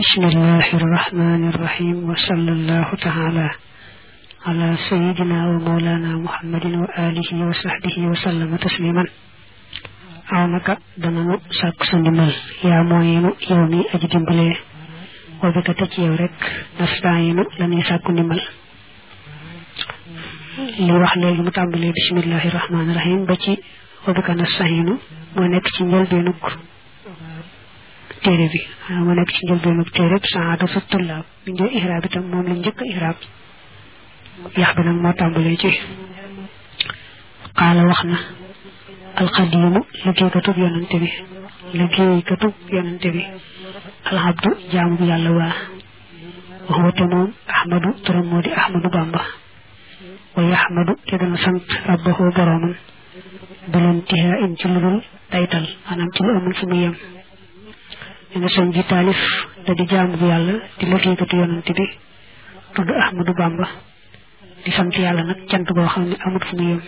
بسم الله الرحمن الرحيم وصلى الله تعالى على سيدنا ومولانا محمد وآله وصحبه وسلم تسليما awnaka dananu sàkk sa ndimbal yaa mooyenu yow mi aji dimbalee wa bi ka tëj yow rek nastaayinu la ñuy sàkku ndimbal li wax léegi mu tàmbalee bismillahi rahmaani rahim ba ci wa bi ka nastaayinu moo nekk ci njëlbeenug téere bi moo nekk ci njëlbeenug téere bi saada sa tullaab bi njël ihraab itam moom la njëkk ihraab yax bi nag moo tàmbalee ci qaala wax na alxadiimu liggéeykatub yonante bi liggéeykatub yonante bi alxabdu jaamu bu yàlla waa waxuwa te moom ahmadu turam moo di ahmadu bamba wa yaxmadu te dana sant rabbahu boroomam bileen tihaa in ci lu dul taytal maanaam ci lu amul fu mu yem dina sëñ bi taalif da di jaamu bu yàlla di liggéeykatu yonante bi tudd ahmadu bamba di sant yàlla nag cant boo xam ne amul fu mu yem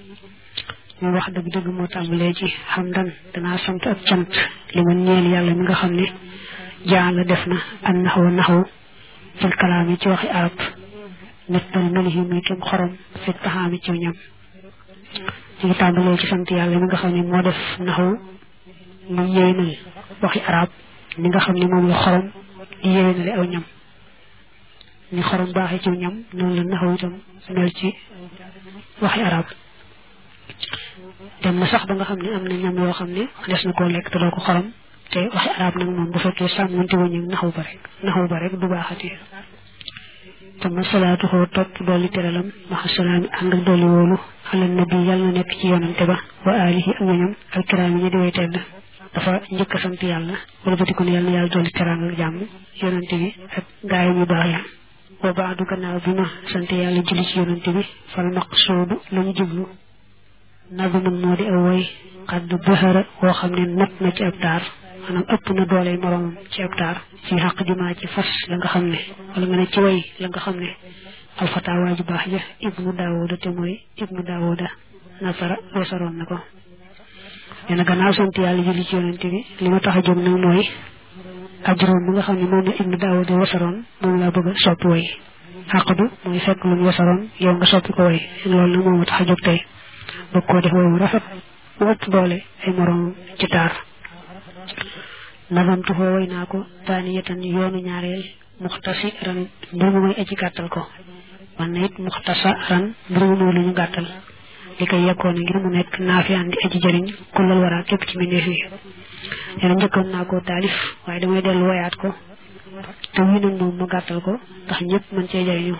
ñu wax dëgg dëgg moo tàmbalee ci xamdan danaa sant ak cant li ma ñeel yàlla mi nga xam ne jaan la def na an naxwa naxwu fil kalaami ci waxi arab nit dal melihi muy kem xorom fi taxaami ci ñam ñu ngi tàmbalee ci sant yàlla mi nga xam ne moo def naxwu mu yéenal waxi arab ni nga xam ne moom la xorom di yéenale aw ñam ni xorom baaxee ci ñam noonu la naxwu itam mel ci waxi arab dem na sax ba nga xam ne am na ñam yoo xam ne des na koo lekk te doo ko xorom te waxi arab nag moom bu fekkee sàmmante wuñ ak naxaw ba rek naxaw ba rek du baaxati tama salaatu xoo topp dolli teralam maxa salaami ànd ak dolli woolu ala nabi yàlla na nekk ci yonante ba wa alihi ak ñoñam alkiraam yi ñu di way tedd dafa njëkk a sant yàlla wala ba ko ne yàlla na yàlla dolli terang ak jàmm yonante bi ak gaayam yu baax ya wa baadu gannaaw bi ma sant yàlla julli ci yonante bi fal maqsuudu la ñu jublu nabi man moo di aw woy xadd bëxëra woo xam ne not na ci ab taar maanaam ëpp na doole moroomam ci ab taar ci xaq jumaa ci fas la nga xam ne wala nga ne ci way la nga xam ne alfatawaa ju baax ja ibnu daawuda te mooy ibnu daawuda nasara weesaroon na ko nee na gannaaw sant yàlla julli ci yonente bi li ma tax a jóg nag mooy ajroom bi nga xam ne moom la ibnu daawuda weesaroon moom laa bëgg a soppi way xaqdu mooy fekk lu mu weesaroon yow nga soppi ko way loolu nag moom ma tax a jóg tey bëgg koo def woowu rafet mu ëpp doole ay moroom ci taar nazamtu foo way naa ko taaniyatan yoonu ñaareel muxtasi ran mbir mu may aji gàttal ko man na it muxtasa ran mbir mu muy lu ñu gàttal li koy yekkoon ngir mu nekk naafi andi aji jëriñ kullal waraa képp ci mbindeef yi nee na njëkkoon naa ko taalif waaye damay dellu woyaat ko te wii nag moom ma gàttal ko ndax ñëpp mën cee jëriñu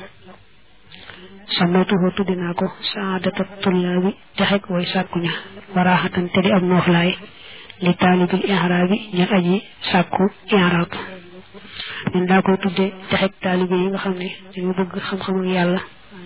samaytuhu tuddi naa ko saadata tullaabi texeg way sàkku ña waraaxatan te di am nooflaay li taalibil ihraab bi ña aji sàkku ihraab nen daa koy tudde texeg taalibe yi nga xam ne dañu bëgg xam-xam ak yàlla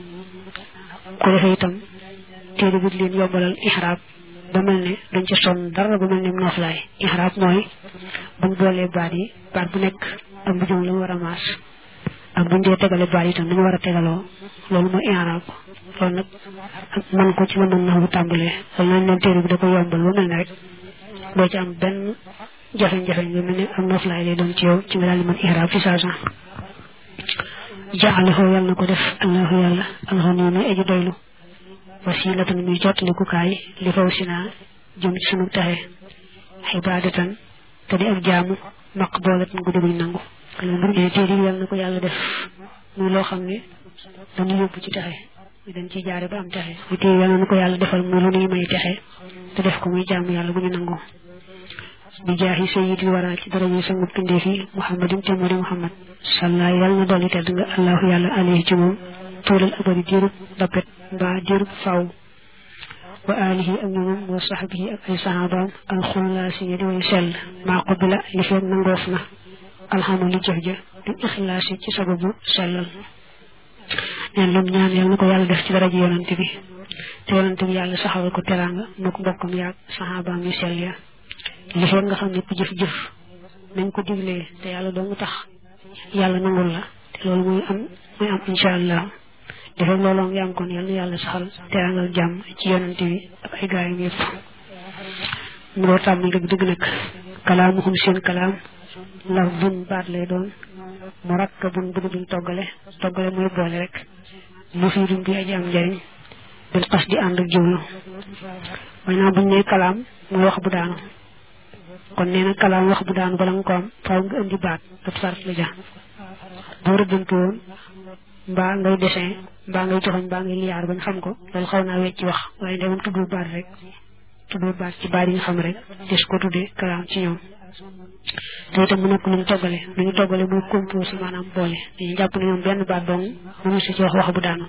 ko defee itam téere bi leen yombalal ihraab ba mel ne dañ ci sonn dara ba mel ne nooflaay ihraab mooy buñ boolee baat yi baat bu nekk ak bu jëm la mu war a maas ak buñ dee tegale baat itam dañu war a tegaloo loolu mooy i'raab loolu nag man ko ci la mën na bu tàmbalee loolu nañ leen téere bi da ko yombal ba mel ne rek doo ci am benn jafe-jafe nga mel ne am noflaay lay doon ci yow ci nga daal di mën i'raab fi saa saa jaalahu yàlla na ko def allahu yàlla alxani muy aji doylu wasilatan muy jotlikukaay li faw si naa jëm ci sunu taxe xibaadatan te di ak jaamu maqboolatan gu dégluñ nangu loolu téere bi yàlla na ko yàlla def muy loo xam ne dañu yóbbu ci texe dañ ciy jaare ba am texe muy téere yàlla na ko yàlla defal muy lu nuy may texe te def ko muy jaamu yàlla bu ñu nangu bi jaahi sayyidil wara ci daraje sangu pindeef yi muhammadin te moo di muhammad salla yàlla na dolli tedd nga allahu yàlla alayhi ci moom tuulal abadi diirub dappet mbaa diirub faw wa alihi ak ñoomam wa sahbihi ak ay sahabaam alxullaasi ñi di way sell maa qubila li feeg nangoof na alxamali jëf ja di ixlaas yi ci sababu sellal neen lum ñaan yàlla na ko yàlla def ci daraja yonante bi te yonante bi yàlla saxawal ko teraanga moo ko bokkam yaag saxaabaam yu sell ya li fekk nga xam ne ku jëf-jëf nañ ko diglee te yàlla doo mu tax yàlla nangul la te loolu mooy am mooy am incha allah li fekk loolu ngi am kon yàlla na yàlla saxal teraangal jàmm ci yonante bi ak ay gaayam yëpp mu doo tàmmal dëgg dëgg nag kalaamuhum seen kalaam laf bun baat lay doon mu rakk bun bu duñ toggale toggale mooy boole rek mu fii duñ bi aji am njëriñ bil xas di ànd ak jublu maanaam buñ ne kalaam mooy wax bu daanu kon nee na kalaam wax bu daanu bala nga ko am faaw nga indi baat ab sart la ja boo rëddantu woon mbaa ngay dessin mbaa ngay joxoñ mbaa ngay liyaar bañ xam ko loolu xaw naa wecc ci wax waaye ndegam tuddul baat rek tuddul baat ci baat yi nga xam rek des ko tuddee kalaam ci ñoom te itam mu nekk lu ñu toggale lu ñu toggale muy composé maanaam boole dañuy jàpp ne ñoom benn baat dong mënu si ci wax wax bu daanu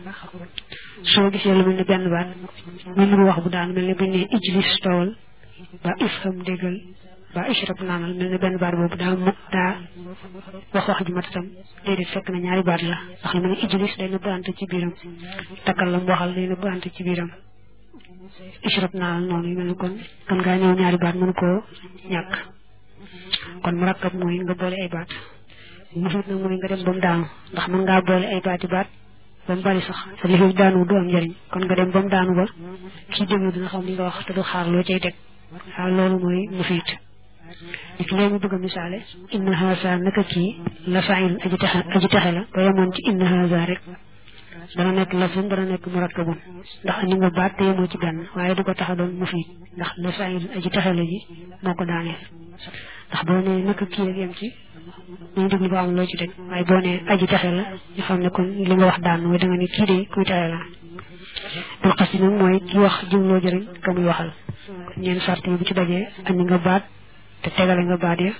soo gisee lu mel ni benn baat muy nuru wax bu daanu mel ni buñ ne ijlis tawal ba ifham déggal ba ishrab naanal mel ni benn baat boobu daa mu daa wax wax ju mat itam déedéet fekk na ñaari baat la ndax lu mel ni ijlis day nëbb ant ci biiram takkal la mu waxal day nëbb ant ci biiram ishrab naanal noonu yu mel ni kon kan ngaa ñëw ñaari baat mënu koo ñàkk kon mu rakkab mooy nga boole ay baat musuut nag mooy nga dem ba mu daanu ndax mën ngaa boole ay baati baat ba mu bari sax te li fi daanu du am njëriñ kon nga dem ba mu daanu ba kii déglu dina xam li nga wax te du xaar loo cay teg waaw loolu mooy mufiit li ki léegi bëgg a misaale inna haza naka kii la faayil aji taxe aji taxe la ba yemoon ci inna haza rek dana nekk lafzun dana nekk murakkabun ndax andi nga baat te yemoo ci benn waaye du ko tax a doon mufiit ndax la faayil aji taxe la ji moo ko daaneel ndax boo nee naka kii rek yem ci ñu déglu ba am loo ci teg waaye boo nee aji taxe la ñu xam ne kon li nga wax daan mooy da nga ne kii de kuy taxe la dul xas nag mooy ki wax jumloo jëriñ ka muy waxal ñeen sart yi bu ci dajee andi nga baat te tegale nga baat ya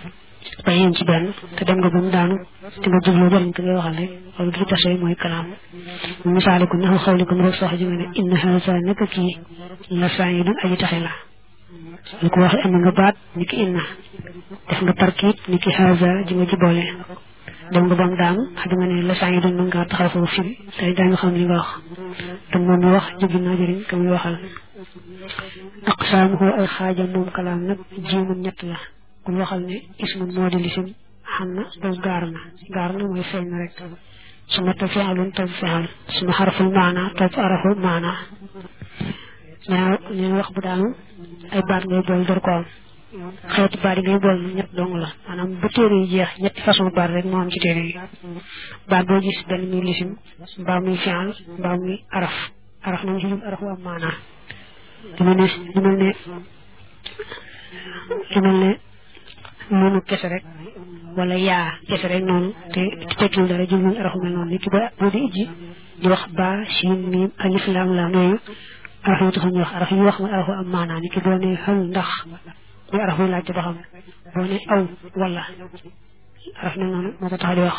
ba yem ci benn te dem nga ba mu daanu te nga jubloo jëriñ ka ngay waxal rek loolu du tase mooy kalaam mu misaale ko naxu xawli ko rek sox ji nga ne inna haza naka kii la saa yi dun aji taxe la lu ko waxee andi nga baat ni ki inna def nga tarkiib ni ki haza ji nga ci boole dem nga ba mu daanu xam nga ne la saa yi doon mën ngaa taxaw foofu firi te daa nga xam li nga wax te moom mi wax jógi naa jëriñ ka muy waxal aqsaamuhu ay xaajam moom kalaam nag jiimun ñett la kun waxal ne ismun moo di lisim xam na daw gaar na gaar na mooy feeñ na rek su ma topp fi'lun topp fi'l su ma xaraful maana topp arafu maana ñaa ñeen wax bu daanu ay baat ngay bool door ko am xeeti baat yi ngay bool na ñett dong la maanaam bu téere yi jeex ñetti façon baat rek moo am ci téere yi baat boo gis benn muy lisim mbaa muy fi'l mbaa muy araf araf nañ ci jub arafu am maanaa lu mel ne lu mel ne lu mel ne noonu kese rek wala yaa kese rek noonu te tekkiwul dara jubluñ arafu mel noonu nit ki ba boo di ijji di wax ba siin miim alif laam laam yooyu araf yi taxul ñu wax araf yi wax mooy arafu am maanaa nit ki boo ne xal ndax muy araf yi laajte ba xam boo ne aw wala araf mel noonu moo ko tax di wax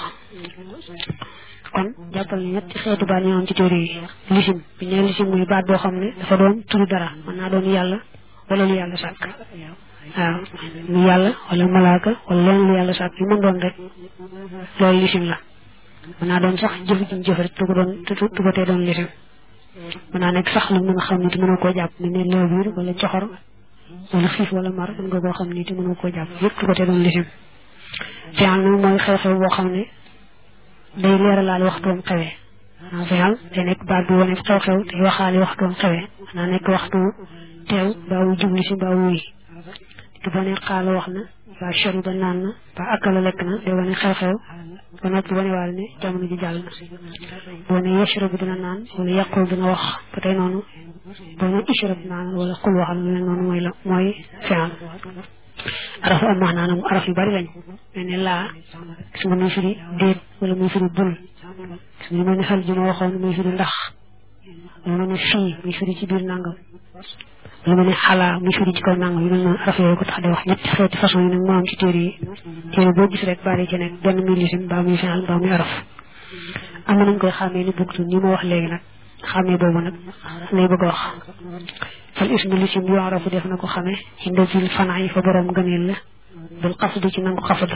kon jàppal ne ñetti xeetu baat ñoo am ci téere yi lisim bi ñu lisim muy baat boo xam ne dafa doon turu dara mën naa doon yàlla wala lu yàlla sàkk waaw lu yàlla wala malaaka wala leen lu yàlla sàkk yu mën doon rek loolu lisim la mën naa doon sax jëf ji jëf rek tu ko doon tu ko tee doon lisim mën naa nekk sax lu mën a xam ni te mënoo koo jàpp ne ne loo biir wala coxor wala xiif wala mar mën nga koo xam ni te mënoo koo jàpp yëpp tu ko tee doon lisim fi'al nag mooy xew-xew boo xam ne day leeralaale waxtoom xewee maanaam fi'al day nekk baat bu wane xew-xew day waxaale waxtoom xewee naa nekk waxtu teew mbaa wu jubli si mbaa wuy te boo ne xaala wax na mbaa shari ba naan na mbaa akala lekk na day wane xew-xew ba noppi wane waale ne jamono ji jàll na boo ne yashrabu dina naan wala yaqul dina wax ba tey noonu boo ne ishrab naan wala xul waxal lu mel noonu mooy la mooy fi'al arafu am maanaa nag araf yu bari lañ mel ne laa gis nga muy firi déet wala muy firi bul gis nga mel ne xel ji ma waxoon muy firi ndax lu mel ne fii muy firi ci biir nangam lu mel ne xalaa muy firi ci kaw nangam yu mel noonu araf yooyu ko tax di wax ñetti xeeti façon yi nag moo am ci téere yi téere boo gis rek bari ci nekk benn muy lisim mbaa muy fi'al mbaa muy araf am na nañ koy xàmmee ni bugtu ni ma wax léegi nag xàmmee boobu nag lay bëgg a wax fal ismu lisim yu'rafu def na ko xame inda fil fanay fa borom gëneel la bil xafdu ci nangu xafdu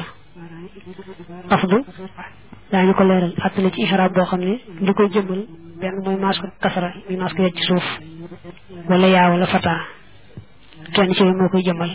xafdu daañu ko leeral attale ci ihraab boo xam ne li koy jëmmal benn mooy maas ko kasara muy maas ko yegg ci suuf wala yaa wala fata kenn ci moo koy jëmmal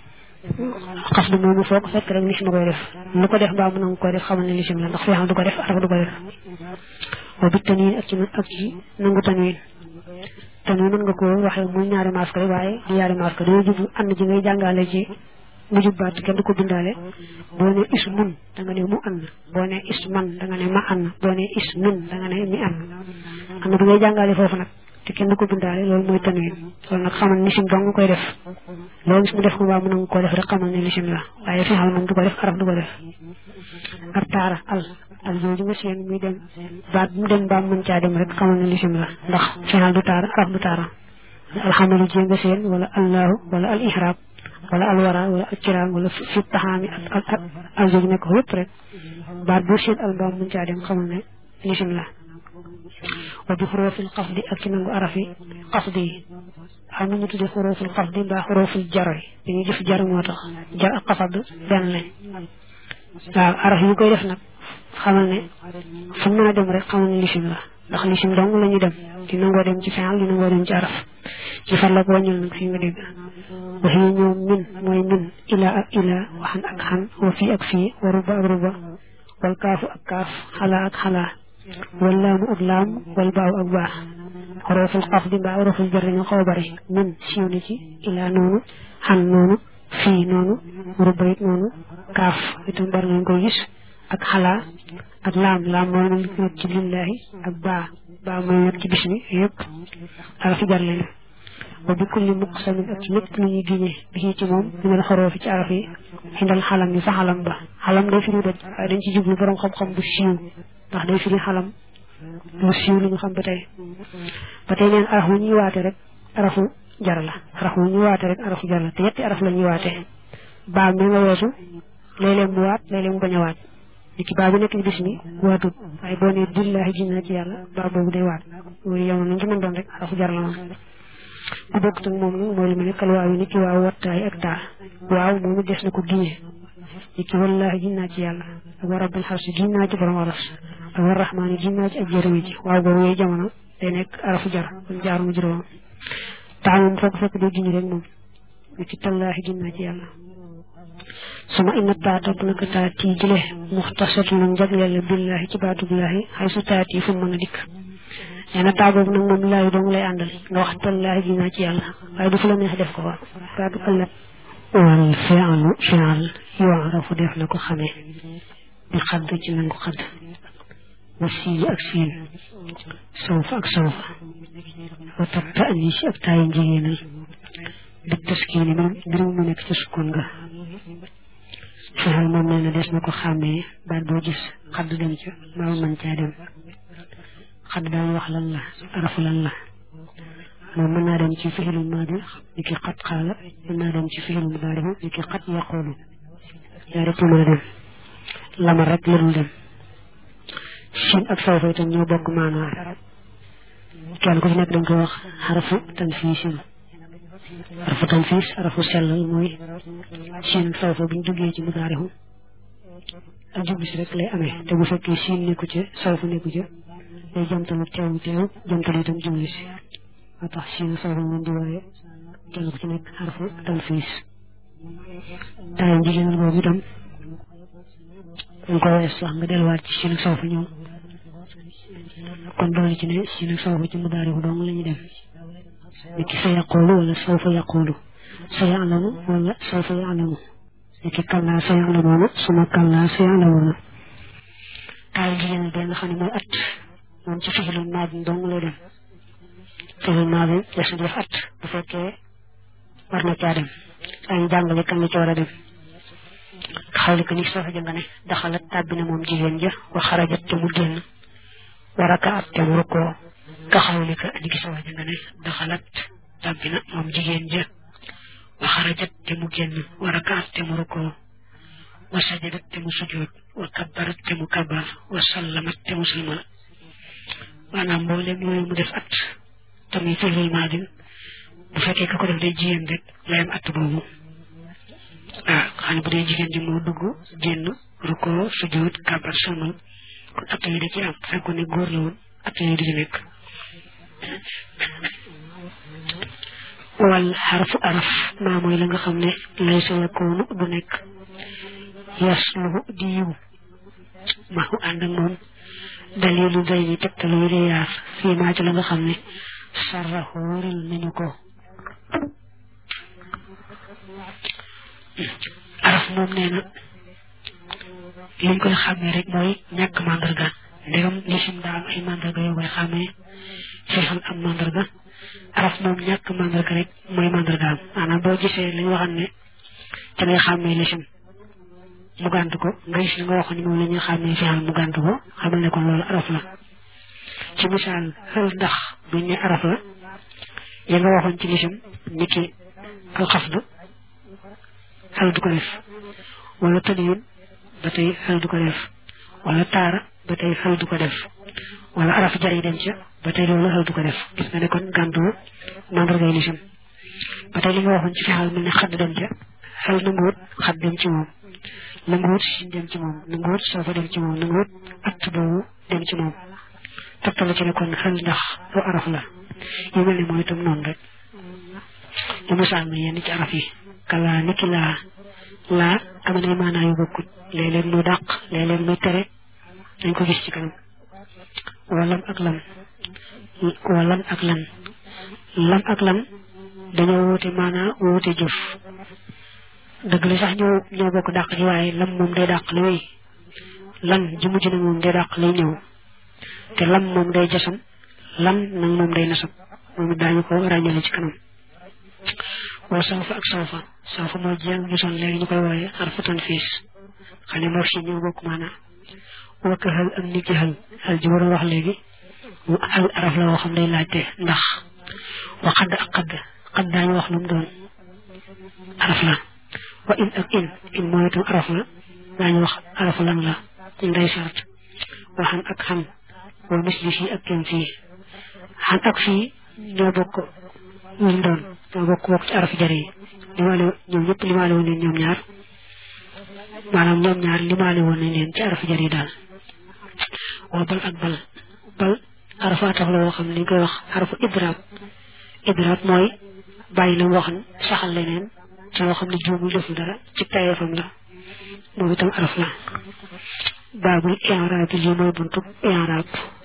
xafdu moomu foo ko fekk rek lisim koy def lu ko def mbaa mu nangu koy def xamal ne lisim la ndax fi xam du ko def araf du ko def wa bit tanwiin ak ci ak ci nangu tanwiin te nii mën nga ko waxee muy ñaari masque rek waaye di ñaari masque dañoo jublu ànd ji ngay jàngale ci mujjub baat kenn du ko bindaale boo ne is mun da nga ne mu an boo ne is man da nga ne ma an boo ne is min da nga ne mi an am na bu ngay jàngale foofu nag te kenn du ko bindaale loolu mooy tanwin loolu nag xamal nisim dong nga koy def loolu gis mu def ko mbaa mu nangu koo def rek xamal ne nisim la waaye fi xal moom du ko def araf du ko def ak taara al al jooju nga seen muy dem baat mu dem mbaa mën caa dem rek xamal ne lisim la ndax final du taara araf du taara alxamalu ji nga seen wala allahu wala al ihrab wala al wara wala al kiraam wala fi taxaami ak ak al jooju nekk ko yëpp rek baat boo seen al mbaa mën caa dem xamal ne lisim la wa bi xurofil xafdi ak ci nangu arafi xafdi yi xam na ñu tudde xurofil xafdi mbaa xurofil jaro yi dañuy jëf jar moo tax jar ak xafad benn lañ waaw araf yi koy def nag xamal ne fu mën a dem rek xamal ne lisim la ndax lisim dong la ñuy dem di nangoo dem ci final di nangoo dem ci araf ci far la ko wàññil nag fi nga dégg waxi ñoom min mooy min ila ak ila waxan ak xan wa fii ak fii wa ruba ak ruba wal kaafu ak kaaf xalaa ak xalaa wal laamu ak laam wal baaw ak baa xoroful xaf di mbaa xoroful jar dañoo xaw a bari min siiw na ci ila noonu xan noonu fii noonu ruba it noonu kaaf itam bari nañ koy gis ak xalaa ak laam laam mooy nekk ci lillahi ak baa baa mooy nekk ci bis bi yëpp arafi jar lañu wa bi kulli muqsamin ak ci lépp lu ñuy giñee bi ci moom ñu mën xaroo fi ci araf yi xindal xalam yi fa xalam ba xalam day firi doj waaye dañ ci jublu borom xam-xam bu siiw ndax day firi xalam lu siiw lu ñu xam ba tey ba tey neen araf wu ñuy waate rek arafu jar la araf wu ñuy waate rek arafu jar la te yetti araf la ñuy waate baa mi nga weesu léeg-léeg mu waat léeg-léeg mu bañ a waat li ki baa bi nekk ci bis mi waatut waaye boo nee billahi ji naa ci yàlla baa boobu day waat loolu yow nañ ci mën doon rek arafu jar la moom bu bokkut ak moom nag mooy li mu nekkal waaw yi ni ki waaw wattaay ak taa waaw moom it des na ko giñee ni ki wallahi ji naa ci yàlla ak wa rabbil xarsi ji naa ci borom aras ak wa rahmaani ji naa ci ak jërëmi ji waaw boobu yooyu jamono day nekk arafu jar kon jaaru mu juróom taa moom foo ko fekk day giñ rek moom ni ki tallaahi ji naa ci yàlla suma inna taa topp naka taa tii jile muxtasatu nag jagleel billahi ci baatu billahi xay su taat yi fu mën a dikk nee na taa boobu nag moom laayu dong lay àndal nga wax tallaahi ji naa ci yàlla waaye du fu la neex def ko fa baatu ëllëg wal fi'lu fi'l yu'rafu def na ko xamee bi xadd ci nangu xadd wa siin ak siin sawfa ak sawfa wa tab ta'nis ak taayi njigéenal bi taskiini moom mbir mu nekk ci sukkoon nga fexeel moom nee na des na ko xàmmee baat boo gis xadd dem ca maa mën caa dem xadd daañu wax lan la arafu lan la moom mën naa dem ci fi'ilul maadi ni ki xat xaala mën naa dem ci fi'ilul mudaari ni ki xat yaqulu yaa rek mën a dem lamar rek la dul dem siin ak sawfa itam ñoo bokk maanaa kenn ku ci nekk dañ koy wax xarafu tanfiisin arafu tanfiis arafu sellal mooy siin ak sawfa buñ duggee ci mudaarihu ak jublu si rek lay amee te bu fekkee siin nekku ca sawfa nekku ca day jamtalu teewu teew jamtalu itam jublu si moo tax siin sawfa moom di wooye kenn ku ci nekk arafu tanfiis taay njigéenal boobu itam dañ ko wees sax nga delluwaat ci siin ak sawfa ñoom kon doole ci ne siin ak sawfa ci mudaarihu dong la ñu dem niki sa yaqulu wala sawfa yaqulu sa ya'lamu wala sawfa ya'lamu niki kallaa sa ya'lamuuna suma kallaa sa ya'lamuuna taal jigéen bi nga xam ne mooy at moom ci fi'ilul maadi dong lay dem fi'ilul maadi des na def at bu fekkee war na caa dem ay jàngale kan la ci war a dem xawli ko ni soo fa jënga ne daxalat tàbbi na moom jigéen ja wa xarajat te mu génn wa rakaat te mu rukkoo ka xawli ko ni soo fa jënga ne daxalat tàbbi na moom jigéen ja wa xarajat te mu génn wa rakaat te mu rukkoo wa sajadat te mu sujjoot wa kabbarat te mu kabbar wa sallamat te mu salmal maanaam mboolem yooyu mu def at tamit fi'lul maadin bu fekkee ka ko def day jigéen rek layam at boobu waaw xam ne bu dee jigéen ji moo dugg génn rukkoo sujjoot kabbar salmal kon at yi da ci am bu fekkoon ne góor la woon at yi di ci nekk wal xarfu araf maa mooy la nga xam ne lay sa yakoonu du nekk yasluhu di yiw ma hu ànd ak moom dalilu day ni tegtalu yi dee yaar fii maa ci la nga xam ne sarra xóoral nañu ko araf moom nee na liñ koy xàmmee rek mooy ñàkk mandarga ndegam lisim daa am ay mandarga yoo koy xàmmee fexal am mandarga araf moom ñàkk mandarga rek mooy mandargaam maanaam boo gisee li ñu waxan ne te ngay xàmmee lisim mu gànt ko nga gis li nga waxoon ni moom la ñuy xàmmee fexal mu gànt ko xamal ne kon loolu araf la ci misaal xel ndax buñ ne araf la ya nga waxoon ci lisim ni ki alxafdu xel du ko def wala taniyun ba tey xel du ko def wala taara ba tey xel du ko def wala araf jar yi dem ca ba tey loolu xel du ko def gis nga ne kon gàntu mandargay lisim ba tey li nga waxoon ci fexal mel ne xadd dem ca xel nanguwut xadd dem ci moom nanguwut sin dem ci moom nanguwut soofa dem ci moom nanguwut att boobu dem ci moom toppala ci ne kon xel ndax lu araf la yu mel ne mooy itam noonu rek ñu misaal mi yenn ci araf yi kalaa niki laa laa am na maanaa yu bokkut léeg-léeg muy dàq léeg-léeg muy tere dañ ko gis ci kanam walam ak lam walam ak lan lam ak lan dañoo wuute maanaa wuute jëf dëgg la sax ñoo ñoo bokk dàq ji waaye lam moom day dàq li wéy lan ji mujj na moom day dàq lay ñëw te lam moom day jasam lan nag moom day nasab moom it daañu ko ràññale ci kanam wala sawfa ak sawfa sawfa mooy jéem ñu son léegi ñu koy wooye arfatan fiis xam ne moo fi ñëw bokk maanaa wakk xel ak nit ci xel xel ji war a wax léegi xel araf la woo xam day laajte ndax wa xadd ak xadd xadd daañu wax lu mu doon araf la wa in ak in in mooy itam araf la daañu wax araf lan la nday sart wa xam ak xam wa misli fii ak kenn fii xam ak fii ñoo bokk ñu doon ñoo bokk bokk ci araf jar yi limaale ñoom ñëpp limaale woon leen ñoom ñaar maanaam ñoom ñaar limaale woon nañ leen ci araf jar yi daal waa bal ak bal bal arafa tax la woo xam ne li koy wax arafu idraab idraab mooy bàyyi la waxan saxal leneen ci loo xam ne juumul deful dara ci tayeefam la moom itam araf la baabul i'raab lii mooy buntu i'raab